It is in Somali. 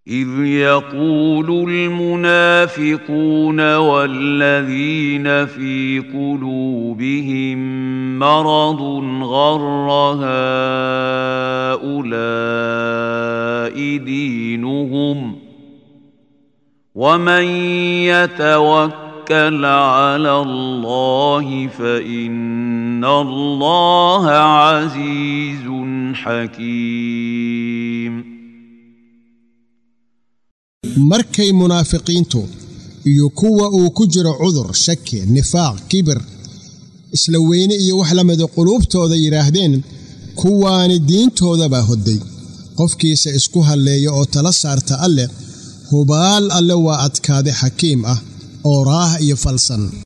إذ يقول المنافقون والذين في قلوبهم مرض غر هؤلاء دينهم ومن يتوكل على الله فإن الله عزيز حكيم markay munaafiqiintu iyo kuwa uu ku jiro cudur shaki nifaaq kibir isla weyne iyo wax la mida quluubtooda yidhaahdeen kuwaani diintoodabaa hodday qofkiisa isku halleeya oo tala saarta alleh hubaal alle waa adkaade xakiim ah oo raah iyo falsan